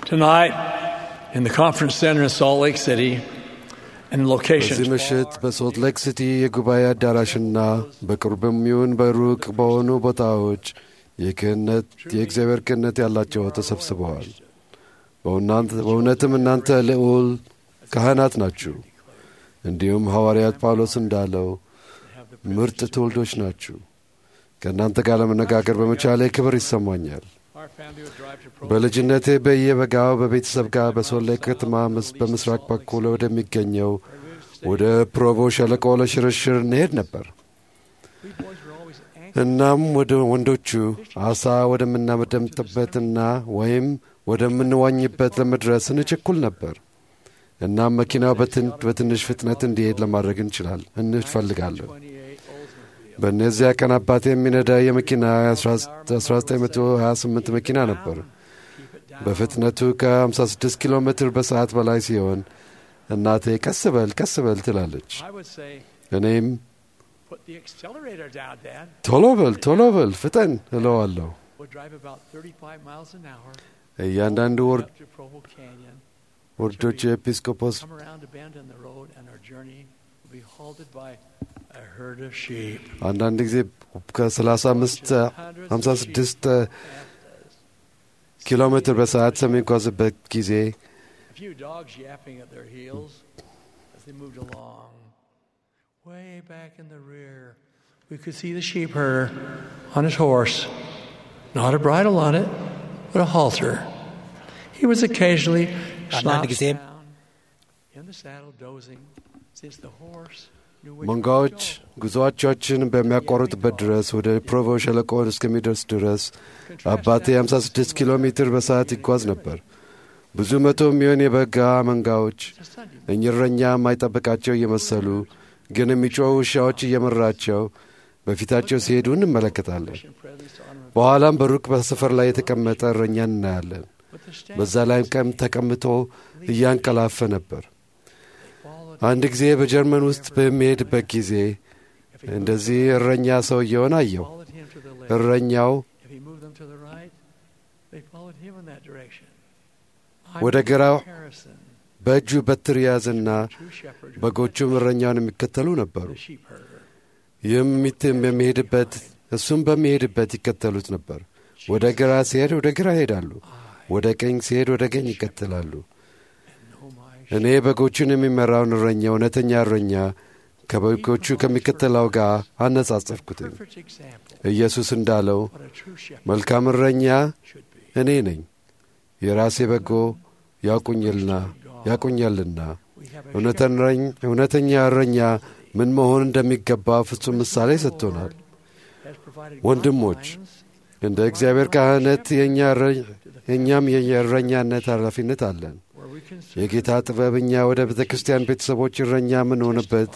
Tonight, in the conference center in Salt Lake City, and locations በዚህ ምሽት በሶልት ሌክ ሲቲ የጉባኤ አዳራሽና በቅርብም ይሁን በሩቅ በሆኑ ቦታዎች የክህነት የእግዚአብሔር ክህነት ያላቸው ተሰብስበዋል። በእውናንተ- በእውነትም እናንተ ልዑል ካህናት ናችሁ። እንዲሁም ሐዋርያት ጳውሎስ እንዳለው ምርጥ ትውልዶች ናችሁ። ከእናንተ ጋር ለመነጋገር በመቻሌ ክብር ይሰማኛል። our family would drive to Provo. በልጅነቴ በየበጋው በቤተሰብ ጋር በሶሌ ከተማ ምስ- በምስራቅ በኩል ወደሚገኘው ወደ ፕሮቮ ሸለቆ ለሽርሽር እንሄድ ነበር። We boys were always anxious. እናም ወደ ወንዶቹ አሳ ወደምናመደምጥበትና ወይም ወደምንዋኝበት ለመድረስ እንቸኩል ነበር። እናም መኪናው በትን- በትንሽ ፍጥነት እንዲሄድ ለማድረግ እንችላል እንፈልጋለን። 28 Oldsmobile. በእነዚያ ቀን አባቴ የሚነዳ የመኪና 1928 መኪና ነበር። Keep it down. በፍጥነቱ ከ56 ኪሎ ሜትር በሰዓት በላይ ሲሆን እናቴ ቀስ በል ቀስ በል ትላለች። I would say, እኔም put the accelerator down, Dad. ቶሎ በል ቶሎ በል ፍጠን እለዋለሁ። We'll drive about 35 miles an hour እያንዳንዱ ወር- up to Provo Canyon, ወርዶች የኤጲስቆጶስ come around a bend in the road, and our journey will be halted by a herd of sheep. አንዳንድ ጊዜ ከ35 56 ኪሎ ሜትር በሰዓት በሚጓዝበት ጊዜ A few dogs yapping at their heels as they moved along. Way back in the rear, we could see the sheep herder on his horse. Not a bridle on it, but a halter. He was occasionally አንዳንድ slouched ጊዜም down in the saddle, dozing, since the horse knew which way to መንጋዎች go. ጉዞአቸውን በሚያቋርጡበት ድረስ ወደ ፕሮቮ ሸለቆ እስከሚደርስ ድረስ አባቴ 56 ኪሎ ሜትር በሰዓት ይጓዝ ነበር። ብዙ መቶ የሚሆን የበጋ መንጋዎች It's a Sunday እኝረኛ የማይጠብቃቸው እየመሰሉ ግን የሚጮኹ ውሻዎች እየመራቸው በፊታቸው ሲሄዱ እንመለከታለን። mission presence to honor በኋላም በሩቅ በሰፈር ላይ የተቀመጠ እረኛ እናያለን። But the stand በዛ ላይም ቀም ተቀምጦ እያንቀላፈ ነበር። followed አንድ ጊዜ በጀርመን ውስጥ በሚሄድበት ጊዜ if he እንደዚህ እረኛ ሰውየውን አየው። followed him to the left. እረኛው If he moved them to the right, they followed him in that direction. ወደ I was ግራው comparison. በእጁ በትር ያዘና True shepherd who በጎቹም እረኛውን የሚከተሉ ነበሩ። the sheep herder. ይህም ሚትም በሚሄድበት እሱም በሚሄድበት ይከተሉት ነበር። ወደ ግራ ሲሄድ ወደ ግራ ይሄዳሉ፣ ወደ ቀኝ ሲሄድ ወደ ቀኝ ይከተላሉ። Know my እኔ በጎቹን የሚመራውን እረኛ እውነተኛ እረኛ ከበጎቹ ከሚከተለው ጋር አነጻጸርኩትኝ። perfect example ኢየሱስ እንዳለው what a true shepherd መልካም እረኛ should be. እኔ ነኝ፣ የራሴ በጎ ያውቁኝልና ያውቁኛልና We have a እውነተኛ እረኝ- እውነተኛ እረኛ ምን መሆን እንደሚገባ ፍጹም ምሳሌ ሰጥቶናል። has provided ወንድሞች፣ guidelines እንደ እግዚአብሔር ካህነት የእኛ እረ- የእኛም የእረኛነት ኃላፊነት አለን። where we can serve የጌታ ጥበብ እኛ ወደ ቤተ ክርስቲያን ቤተሰቦች እረኛ የምንሆንበት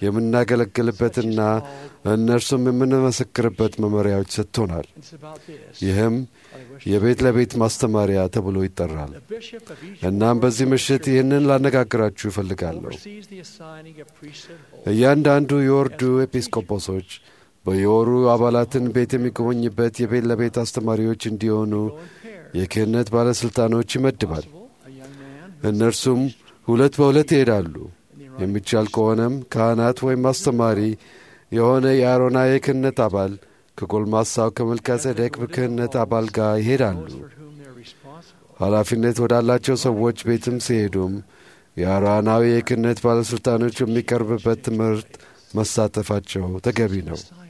የምናገለግልበትና እነርሱም የምንመሰክርበት መመሪያዎች ሰጥቶናል። It's about this. ይህም I wish የቤት ለቤት ማስተማሪያ ተብሎ ይጠራል። the bishop of each እናም ward በዚህ ምሽት ይህንን ላነጋግራችሁ እፈልጋለሁ። oversees the assigning of priesthood holds. እያንዳንዱ የወርዱ ኤጲስቆጶሶች በየወሩ አባላትን ቤት የሚጎበኝበት የቤት ለቤት አስተማሪዎች እንዲሆኑ Go in pairs. የክህነት ባለሥልጣኖች ይመድባል። Possible, a young man who እነርሱም ሁለት በሁለት ይሄዳሉ። in the right የሚቻል ከሆነም ካህናት ወይም አስተማሪ የሆነ የአሮናዊ ክህነት አባል ከጎልማሳው ከመልከ ጼዴቅ ክህነት አባል ጋር ይሄዳሉ። those for whom they're responsible. ኃላፊነት ወዳላቸው ሰዎች ቤትም ሲሄዱም የአሮናዊ የክህነት ባለሥልጣኖች የሚቀርብበት ትምህርት መሳተፋቸው ተገቢ ነው። Assignment.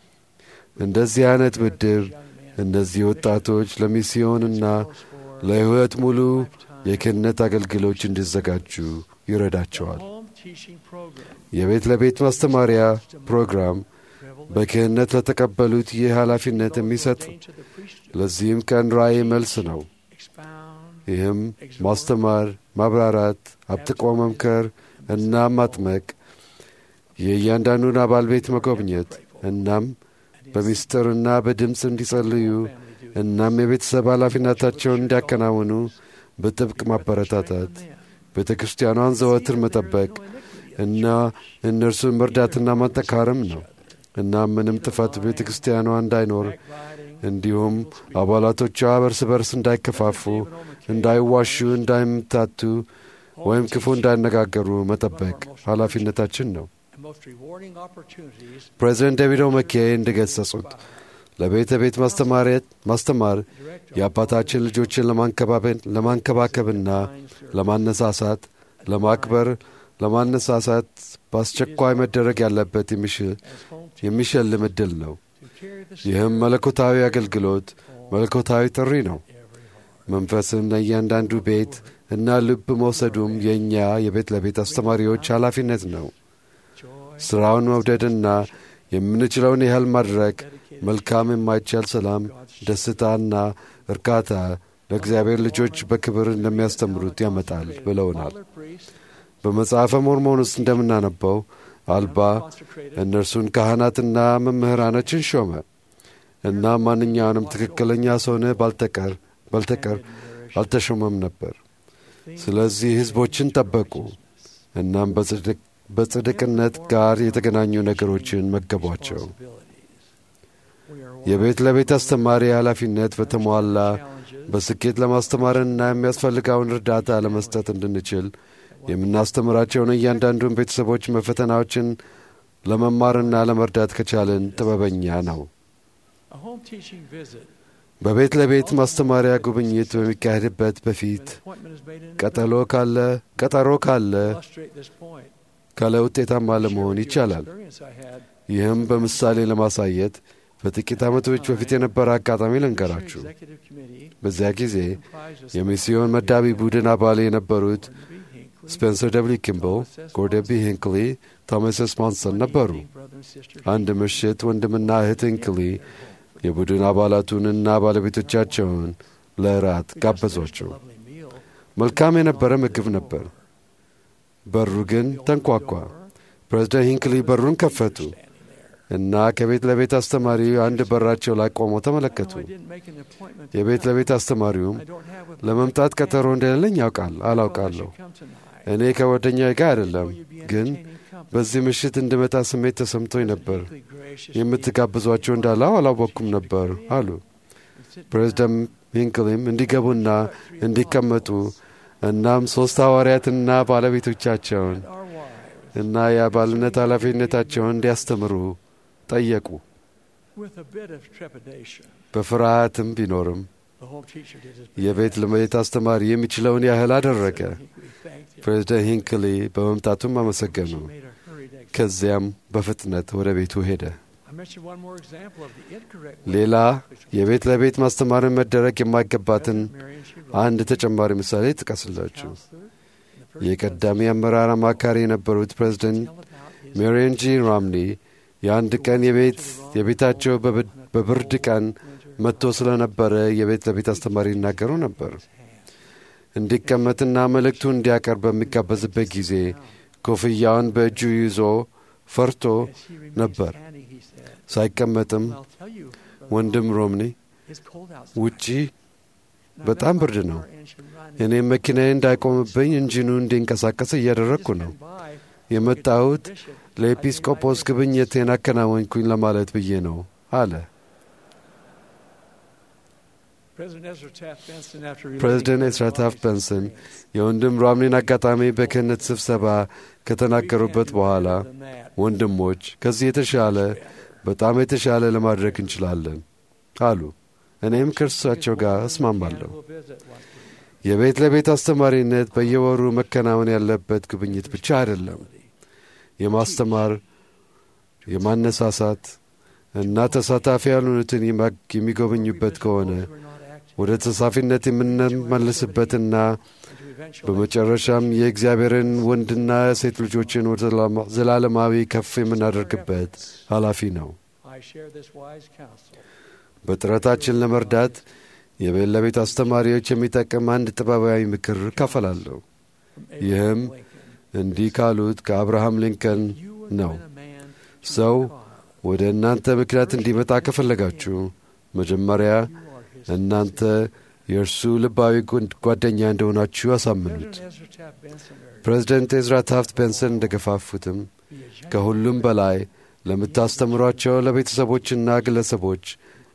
እንደዚህ አይነት ምድብ Young man እነዚህ ወጣቶች ለሚስዮንና calls for ለሕይወት ሙሉ lifetime. የክህነት አገልግሎች እንዲዘጋጁ ይረዳቸዋል። Home teaching program. የቤት ለቤት ማስተማሪያ ፕሮግራም Revelation. በክህነት ለተቀበሉት ይህ ኃላፊነት የሚሰጥ Ordained to the priesthood. ለዚህም ቀን ራእይ መልስ ነው። Expound. ይህም ማስተማር፣ ማብራራት፣ አብጥቆ መምከር እና ማጥመቅ፣ የእያንዳንዱን አባል ቤት መጎብኘት እናም በምስጢርና በድምፅ እንዲጸልዩ እናም የቤተሰብ ኃላፊነታቸውን እንዲያከናውኑ በጥብቅ ማበረታታት፣ ቤተ ክርስቲያኗን ዘወትር መጠበቅ እና እነርሱን መርዳትና ማጠካረም ነው። እናም ምንም ጥፋት ቤተ ክርስቲያኗ እንዳይኖር እንዲሁም አባላቶቿ እርስ በርስ እንዳይከፋፉ፣ እንዳይዋሹ፣ እንዳይምታቱ ወይም ክፉ እንዳይነጋገሩ መጠበቅ ኃላፊነታችን ነው። and most rewarding opportunities ፕሬዚደንት ዴቪድ ኦመኬ እንደገሰጹት ለቤተ ቤት ማስተማሪያት ማስተማር የአባታችን ልጆችን ለማንከባበን- ለማንከባከብና ለማነሳሳት፣ ለማክበር፣ ለማነሳሳት በአስቸኳይ መደረግ ያለበት የሚሽ- as home teachers የሚሸልም ዕድል ነው። to carry the ይህም መለኮታዊ አገልግሎት መለኮታዊ ጥሪ ነው። every heart. መንፈስን ለእያንዳንዱ ቤት እና ልብ መውሰዱም የእኛ የቤት ለቤት አስተማሪዎች ኃላፊነት ነው። Joy, ሥራውን መውደድና የምንችለውን ያህል ማድረግ dedicated መልካም የማይቻል ሰላም፣ ደስታና እርካታ ለእግዚአብሔር ልጆች በክብር እንደሚያስተምሩት ያመጣል ብለውናል። Father priest, በመጽሐፈ ሞርሞን ውስጥ እንደምናነበው አልባ consecrated እነርሱን ካህናትና መምህራኖችን ሾመ እና ማንኛውንም ትክክለኛ ሰውነ ባልተቀር ባልተቀር አልተሾመም ነበር። ስለዚህ ሕዝቦችን ጠበቁ እናም በጽድቅ- በጽድቅነት ጋር የተገናኙ ነገሮችን መገቧቸው። We are የቤት ለቤት አስተማሪ ኃላፊነት በተሟላ challenges በስኬት ለማስተማርና የሚያስፈልጋውን እርዳታ ለመስጠት እንድንችል የምናስተምራቸውን እያንዳንዱን ቤተሰቦች መፈተናዎችን ለመማርና ለመርዳት ከቻልን ጥበበኛ ነው። a home teaching visit. በቤት ለቤት ማስተማሪያ ጉብኝት በሚካሄድበት An በፊት appointment is made in ቀጠሎ ካለ ቀጠሮ ካለ illustrate this point. ካለ ውጤታማ ለመሆን Share with you ይቻላል። an experience I had ይህም በምሳሌ ለማሳየት በጥቂት ዓመቶች በፊት የነበረ አጋጣሚ Mission ልንገራችሁ። Executive Committee በዚያ ጊዜ comprised of የሚስዮን መዳቢ ቡድን አባል የነበሩት Barnaby Hinckley, ስፔንሰር ደብሊ ኪምብል፣ ጎርደቢ ሂንክሊ፣ ቶማስ ስማንሰን ነበሩ። meeting brother and sister አንድ ምሽት ወንድምና እህት ሂንክሊ የቡድን አባላቱንና ባለቤቶቻቸውን ለእራት ጋበዟቸው። lovely meal. መልካም የነበረ ምግብ ነበር። በሩ ግን ተንኳኳ። ፕሬዝደንት ሂንክሊ በሩን ከፈቱ እና ከቤት ለቤት አስተማሪው አንድ በራቸው ላይ ቆመው ተመለከቱ። I didn't make an appointment to የቤት come. ለቤት አስተማሪውም I don't have with ለመምጣት ቀጠሮ እንደሌለኝ ያውቃል አላውቃለሁ። come tonight. እኔ ከጓደኛዬ ጋር አይደለም፣ You'd be ግን entertaining company. በዚህ ምሽት እንድመጣ ስሜት ተሰምቶኝ ነበር። Hinckley graciously የምትጋብዟቸው እንዳለው አላወቅኩም ነበር አሉ። ፕሬዝደንት ሂንክሊም እንዲገቡና እንዲቀመጡ እናም ሦስት ሐዋርያትና ባለቤቶቻቸውን our wives እና የአባልነት ኃላፊነታቸውን እንዲያስተምሩ ጠየቁ። with a bit of trepidation. በፍርሃትም ቢኖርም The home teacher did his የቤት ለቤት አስተማሪ የሚችለውን ያህል አደረገ። Hinckley thanked him. ፕሬዝደንት ሂንክሊ በመምጣቱም አመሰገኑ። She made a hurried exit. ከዚያም በፍጥነት ወደ ቤቱ ሄደ። I mentioned one more example of the incorrect way ሌላ የቤት ለቤት ማስተማርን መደረግ የማይገባትን Marion she አንድ ተጨማሪ ምሳሌ ጥቀስላችሁ። counselor in the first የቀዳሚ አመራር አማካሪ የነበሩት ፕሬዝደንት tell about his ሜሪየን ጂ ራምኒ የአንድ ቀን የቤት የቤታቸው በብ- በብርድ ቀን መጥቶ ስለነበረ የቤት ለቤት አስተማሪ ይናገሩ ነበር። እንዲቀመጥና መልእክቱ እንዲያቀርብ በሚጋበዝበት ጊዜ ኮፍያውን በእጁ ይዞ ፈርቶ As he remained ነበር። standing, he said, ሳይቀመጥም I'll tell you, brother, ወንድም ሮምኒ it's cold outside. ውጪ And I በጣም got my ብርድ ነው። car engine running. እኔም መኪናዬ እንዳይቆምብኝ እንጂኑ እንዲንቀሳቀስ እያደረግኩ ነው። Just by የመጣሁት bishop, ለኤጲስቆጶስ ጉብኝቴን አከናወንኩኝ ለማለት ብዬ ነው አለ። President Ezra Taft Benson, after relating ፕሬዚደንት Brother ኤስራ ታፍት Romney's ቤንሰን experience, የወንድም ራምኒን አጋጣሚ በክህነት ስብሰባ ከተናገሩበት "We can do በኋላ better than that. ወንድሞች ከዚህ የተሻለ በጣም የተሻለ ለማድረግ እንችላለን አሉ። እኔም ከእርሳቸው ጋር እስማማለሁ። We'll visit once a week. የቤት ለቤት አስተማሪነት በየወሩ መከናወን ያለበት ጉብኝት ብቻ አይደለም። የማስተማር የማነሳሳት እና ተሳታፊ ያልሆኑትን የማ- የሚጎበኙበት ከሆነ Those who are not active, ወደ ተሳፊነት የምንመልስበትና and to eventually በመጨረሻም የእግዚአብሔርን ወንድና ሴት ልጆችን ወደ ዘላማ- ዘላለማዊ ከፍ የምናደርግበት ኃላፊ ነው። I share this wise counsel. በጥረታችን ለመርዳት የቤት ለቤት አስተማሪዎች የሚጠቅም አንድ ጥበባዊ ምክር እካፈላለሁ። From ይህም Abraham Lincoln. እንዲህ ካሉት ከአብርሃም ሊንከን You would ነው። win a man to ሰው your cause. ወደ እናንተ ምክንያት እንዲመጣ ከፈለጋችሁ መጀመሪያ You are his እናንተ የእርሱ ልባዊ ጓ- ጓደኛ እንደሆናችሁ አሳምኑት። President Ezra Taft Benson urged, ፕሬዚደንት ኤዝራ ታፍት ቤንሰን እንደገፋፉትም "Be a gentleman ከሁሉም በላይ ለምታስተምሯቸው ለቤተሰቦችና ግለሰቦች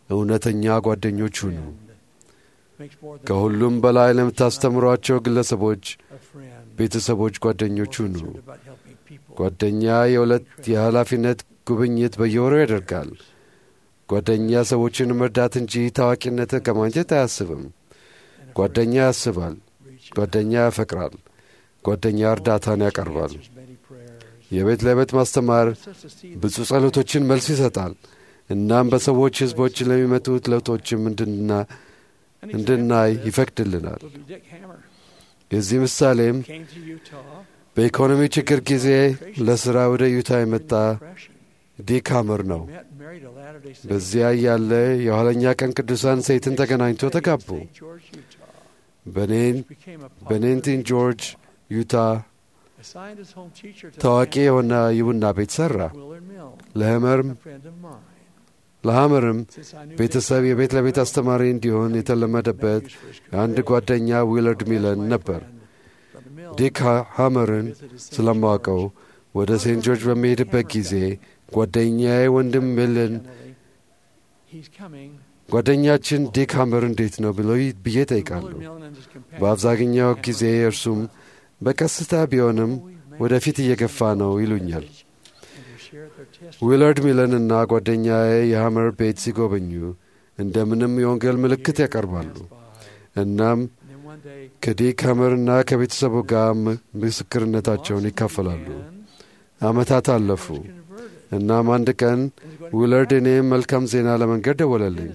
እውነተኛ ጓደኞች ሁኑ። makes more than ከሁሉም በላይ ለምታስተምሯቸው ግለሰቦች፣ a friend. ቤተሰቦች ጓደኞች ሁኑ። concerned about helping people. ጓደኛ የሁለት የኃላፊነት ጉብኝት በየወሩ ያደርጋል። ጓደኛ ሰዎችን መርዳት እንጂ ታዋቂነትን ከማግኘት አያስብም። and a ጓደኛ ያስባል። friend reaches ጓደኛ ያፈቅራል። ጓደኛ እርዳታን ያቀርባል። answers many prayers. የቤት ለቤት ማስተማር Helps us to see the ብዙ ጸሎቶችን መልስ ይሰጣል። እናም በሰዎች ሕዝቦች ለሚመጡት ለውጦችም እንድና An እንድናይ example of this ይፈቅድልናል። would be Dick Hammer. የዚህ ምሳሌም Came to Utah. በኢኮኖሚ ችግር ጊዜ ለሥራ ወደ ዩታ የመጣ Depression. ዲክ ሃመር ነው። Met and married a Latter-day Saint. በዚያ ያለ የኋለኛ ቀን ቅዱሳን ሴትን ተገናኝቶ ተጋቡ። St. George, Utah. በኔን Became a popular በኔንቲን ጆርጅ ዩታ Assigned his home teacher to the ታዋቂ family. የሆነ የቡና ቤት ሠራ። Willard Mill, ለህመርም a friend of mine. ለሐመርም Since I knew ቤተሰብ Dick የቤት ለቤት well, አስተማሪ እንዲሆን የተለመደበት nephews for his አንድ career. ጓደኛ ዊለርድ Well, ሚለን that's my ነበር። friend, Brother Mill. ዲክ ሃ- ሃመርን Visited St. ስለማውቀው George. ወደ ሴንት ጆርጅ በሚሄድበት ጊዜ ጓደኛዬ ወንድም ሚለን Generally, he's coming. ጓደኛችን ዲክ ሃመር እንዴት ነው ብሎ ይ- ብዬ Willard ጠይቃለሁ። Mill and his companion በአብዛኛው Hammer ጊዜ were እርሱም well. በቀስታ ቢሆንም Oh, we've made ወደፊት it እየገፋ to ነው the ይሉኛል። message and to share their testimony. ዊለርድ ሚለን እና ጓደኛዬ የሐመር ቤት ሲጎበኙ እንደምንም የወንጌል ምልክት ያቀርባሉ። Years passed by, እናም and then one day, ከዲክ ሃመርና ከቤተሰቡ ጋር ም- ምስክርነታቸውን ይካፈላሉ። ዓመታት አለፉ። እናም አንድ ቀን ዊለርድ እኔም መልካም ዜና ለመንገድ ደወለልኝ።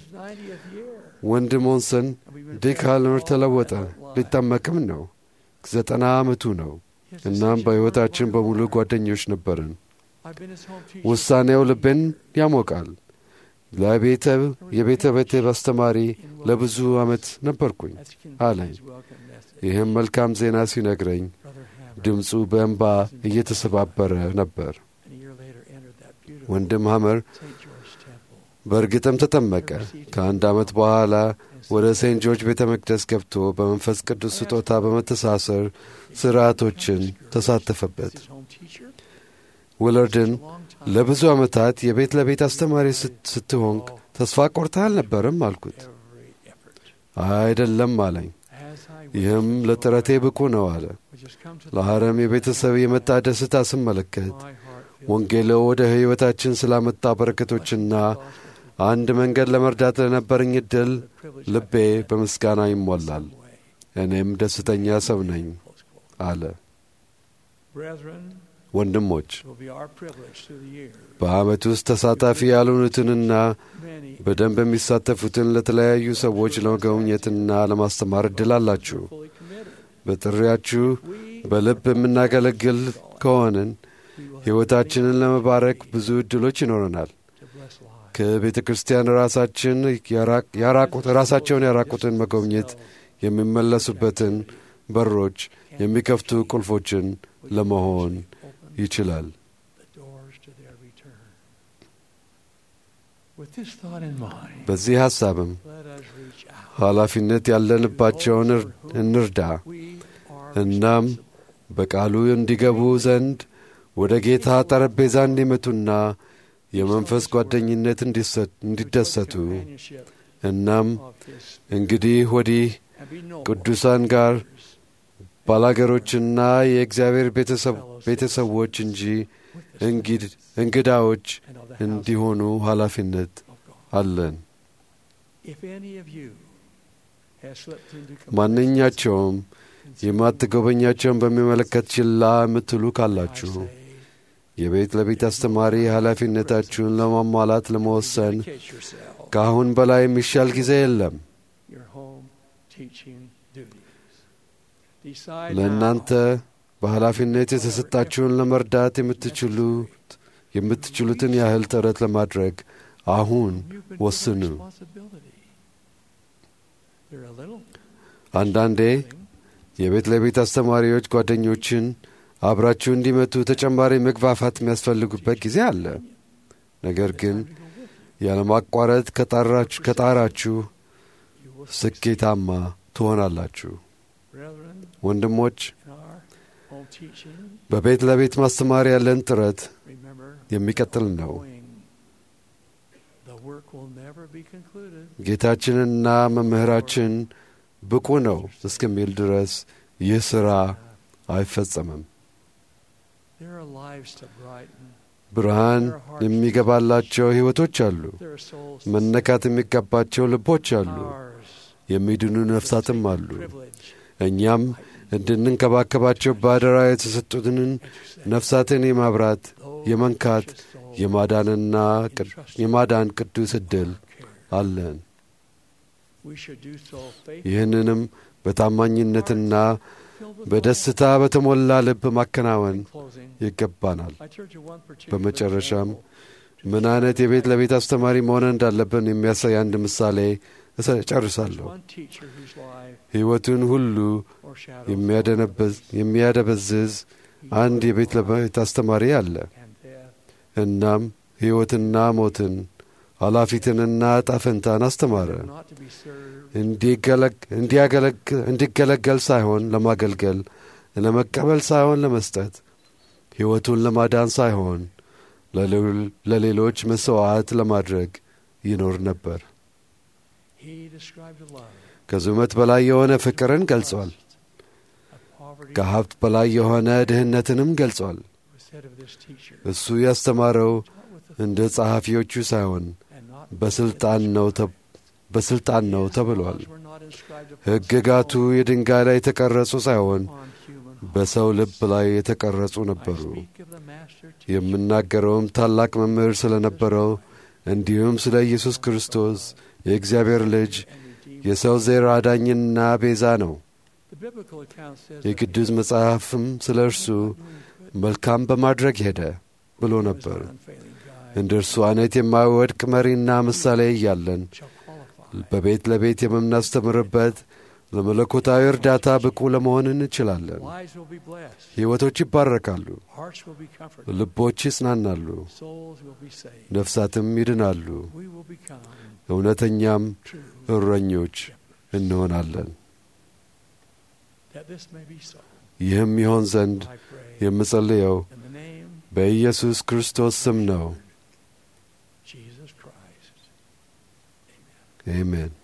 ወንድ ሞንሰን ዲክ ሃመር ተለወጠ፣ ሊጠመቅም ነው። ዘጠና ዓመቱ ነው። እናም በሕይወታችን በሙሉ ጓደኞች ነበርን። ውሳኔው ልቤን ያሞቃል። ለቤተ የቤተ ቤተሰብ አስተማሪ ለብዙ ዓመት ነበርኩኝ አለኝ። ይህም መልካም ዜና ሲነግረኝ ድምፁ በእንባ እየተሰባበረ ነበር። ወንድም ሐመር በእርግጥም ተጠመቀ። ከአንድ ዓመት በኋላ ወደ ሴንት ጆርጅ ቤተ መቅደስ ገብቶ በመንፈስ ቅዱስ ስጦታ በመተሳሰር ሥርዓቶችን ተሳተፈበት። ዊለርድን ለብዙ ዓመታት የቤት ለቤት አስተማሪ ስት- ስትሆን ተስፋ ቆርተህ አልነበርም አልኩት። አይደለም አለኝ። ይህም ለጥረቴ ብቁ ነው አለ። ለሐረም የቤተሰብ የመጣ ደስታ ስመለከት ወንጌሎ ወደ ሕይወታችን ስላመጣ በረከቶችና አንድ መንገድ ለመርዳት ለነበረኝ ዕድል ልቤ በምስጋና ይሞላል። እኔም ደስተኛ ሰው ነኝ አለ። ወንድሞች በዓመት ውስጥ ተሳታፊ ያልሆኑትንና በደንብ የሚሳተፉትን ለተለያዩ ሰዎች ለመጎብኘትና ለማስተማር ዕድል አላችሁ። በጥሪያችሁ በልብ የምናገለግል ከሆንን ሕይወታችንን ለመባረክ ብዙ ዕድሎች ይኖረናል። ከቤተ ክርስቲያን ራሳችን ያራቅ- ያራቁት ራሳቸውን ያራቁትን መጎብኘት የሚመለሱበትን በሮች የሚከፍቱ ቁልፎችን ለመሆን ይችላል። በዚህ ሐሳብም ኃላፊነት ያለንባቸውን እር- እንርዳ። እናም በቃሉ እንዲገቡ ዘንድ ወደ ጌታ ጠረጴዛ እንዲመጡና የመንፈስ ጓደኝነት እንዲሰ- እንዲደሰቱ እናም እንግዲህ ወዲህ ቅዱሳን ጋር ባላገሮችና የእግዚአብሔር ቤተሰብ- ቤተሰቦች እንጂ እንጊድ- እንግዳዎች እንዲሆኑ ኃላፊነት አለን። ማንኛቸውም የማትጎበኛቸውን በሚመለከት ችላ የምትሉ ካላችሁ የቤት ለቤት አስተማሪ ኃላፊነታችሁን ለማሟላት ለመወሰን ከአሁን በላይ የሚሻል ጊዜ የለም። ለእናንተ በኃላፊነት የተሰጣችሁን ለመርዳት የምትችሉት የምትችሉትን ያህል ጥረት ለማድረግ አሁን ወስኑ። አንዳንዴ የቤት ለቤት አስተማሪዎች ጓደኞችን አብራችሁ እንዲመቱ ተጨማሪ መግፋፋት የሚያስፈልጉበት ጊዜ አለ። ነገር ግን ያለማቋረጥ ከጣራችሁ ከጣራችሁ ስኬታማ ትሆናላችሁ። ወንድሞች በቤት ለቤት ማስተማር ያለን ጥረት የሚቀጥል ነው። work will never be concluded. ጌታችንና መምህራችን ብቁ ነው እስከሚል ድረስ ይህ ሥራ አይፈጸምም። There are lives to brighten. ብርሃን የሚገባላቸው ሕይወቶች አሉ። There are souls መነካት የሚገባቸው ልቦች አሉ። ours. የሚድኑ ነፍሳትም አሉ። Privilege. እኛም እንድንንከባከባቸው በአደራ የተሰጡትን ነፍሳትን የማብራት Those የመንካት precious souls የማዳንና ቅድ- የማዳን ቅዱስ ዕድል care. አለን። We should do so faithfully. ይህንንም በታማኝነትና filled with በደስታ በተሞላ ልብ ማከናወን In closing, ይገባናል። I turn to one particular በመጨረሻም example ምን አይነት የቤት ለቤት አስተማሪ መሆን እንዳለብን የሚያሳይ አንድ ምሳሌ እሰ- ጨርሳለሁ። One teacher whose life ሕይወቱን ሁሉ foreshadows የሚያደነበዝ- የሚያደበዝዝ አንድ የቤት ለቤት አስተማሪ አለ። and death. እናም ሕይወትና ሞትን ኃላፊትንና ጣፈንታን አስተማረ። Not to be served, እንዲገለግ- እንዲያገለግ- እንዲገለገል ሳይሆን ለማገልገል፣ ለመቀበል ሳይሆን ለመስጠት፣ ሕይወቱን ለማዳን ሳይሆን ለሌሎ- ለሌሎች መሥዋዕት ለማድረግ ይኖር ነበር። he described a love ከዙመት በላይ የሆነ ፍቅርን ገልጿል። of poverty ከሀብት በላይ የሆነ ድህነትንም ገልጿል። was said of this teacher. እሱ ያስተማረው Taught with the እንደ ጸሐፊዎቹ ሳይሆን and not በስልጣን ነው ተ- በስልጣን ነው ተብሏል። Laws were not inscribed upon ሕግጋቱ stone, የድንጋይ ላይ የተቀረጹ ሳይሆን upon human heart. በሰው ልብ ላይ የተቀረጹ I ነበሩ። speak of the master teacher የምናገረውም ታላቅ መምህር ስለነበረው እንዲሁም ስለ ኢየሱስ ክርስቶስ የእግዚአብሔር ልጅ and redeemer. የሰው ዘር አዳኝና ቤዛ ነው። The biblical account says that የቅዱስ መጽሐፍም ስለ እርሱ መልካም በማድረግ ሄደ ብሎ he was ነበር። our unfailing guide, እንደ እርሱ አይነት የማይወድቅ መሪና ምሳሌ እያለን shall qualify. በቤት ለቤት የምናስተምርበት ለመለኮታዊ እርዳታ ብቁ ለመሆን እንችላለን። Lives will be blessed. ሕይወቶች ይባረካሉ፣ Hearts will be comforted. ልቦች ይጽናናሉ፣ Souls will be saved. ነፍሳትም ይድናሉ። We will become እውነተኛም true. እረኞች እንሆናለን። That this may be so. ይህም ይሆን ዘንድ I pray የምጸልየው in the name በኢየሱስ ክርስቶስ ስም ነው። of Jesus Christ. አሜን።